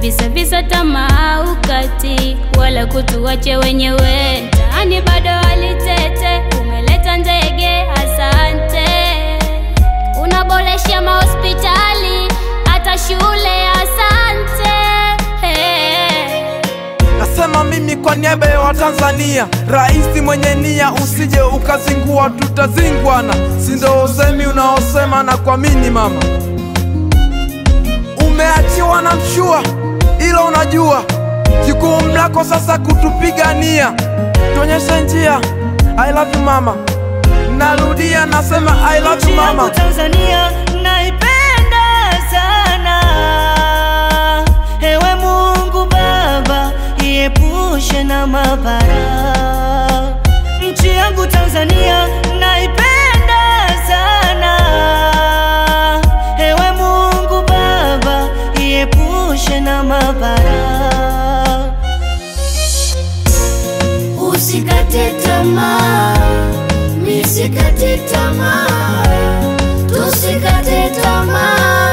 visa visa tamaa ukati wala kutuache wenyewe mtaani bado walitete umeleta ndege asante unaboresha mahospitali hata shule asante hey. Nasema mimi kwa niaba ya Watanzania, rais mwenye nia, usije ukazingua, tutazingwana. Si ndo usemi unaosema na kuamini mama, umeachiwa na mshua, ila unajua jukumu lako sasa kutupigania, tuonyeshe njia. I love you mama, narudia nasema I love you Nchi yangu mama. Tanzania naipenda sana. Ewe Mungu Baba, iepushe na mabara. Nchi yangu Tanzania naipenda sana. Ewe Mungu Baba, iepushe na mabara. Usikate tamaa, misikate tamaa, tusikate tamaa.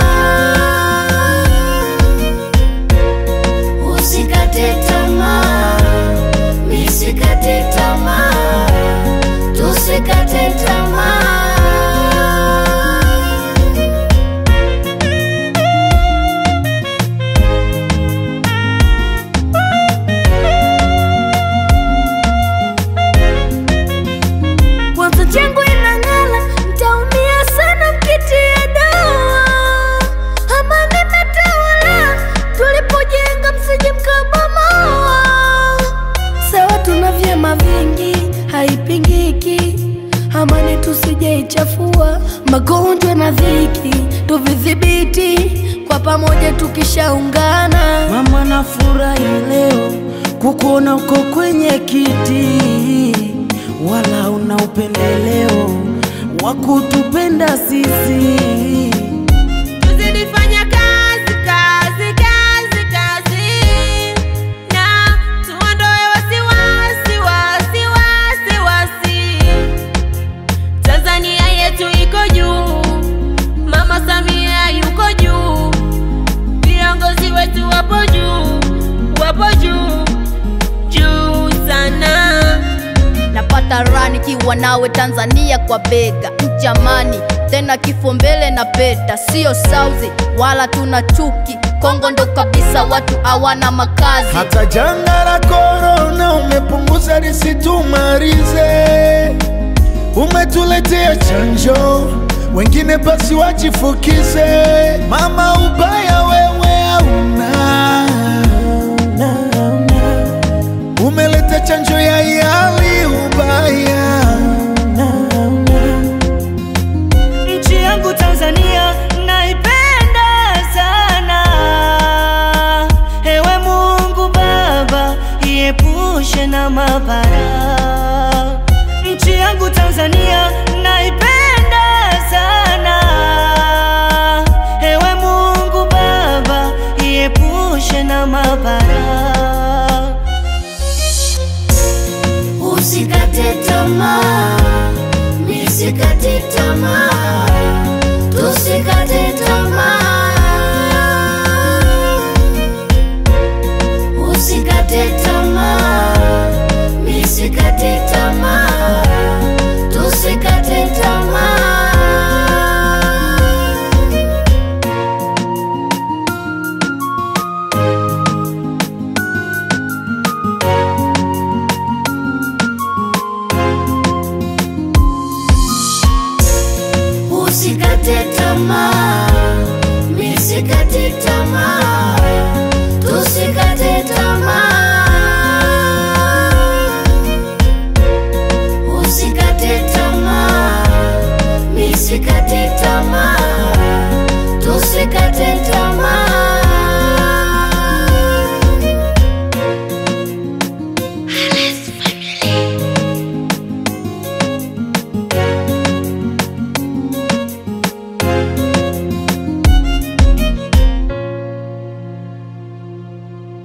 Usikate tamaa, misikate tamaa, tusikate tamaa. Kwanza changu inang'ala, mtaumia sana mkitia dawa. Amani imetawala, tulipojenga msije mkabomoa. Sawa tuna vyema vingi, haipingiki. Amani tusijeichafua, magonjwa na dhiki tuvidhibiti kwa pamoja tukishaungana. Mama nafurahi leo kukuona uko kwenye kiti, wala una upendeleo wa kutupenda sisi. Tuzidi fanya kazi kazi kazi kazi na tuondoe wasiwasi wasi wasi wasi. Tanzania yetu iko juu, Mama Samia yuko juu, viongozi wetu wapo juu, wapo juu juu sana. napata raha nikiwa nawe Tanzania kwa bega mchamani, tena kifo mbele na peta, sio sauzi wala tuna chuki. Kongo ndo kabisa watu hawana makazi. Hata janga la korona umepunguza lisitumalize, umetuletea chanjo, wengine basi wajifukize. Mama, ubaya wewe hauna, umeleta chanjo ya yali ubaya Nchi yangu Tanzania naipenda sana. Ewe Mungu Baba, iepushe na mabara. Nchi yangu Tanzania naipenda sana. Ewe Mungu Baba, iepushe na mabara. Usikate tamaa, misikate tamaa,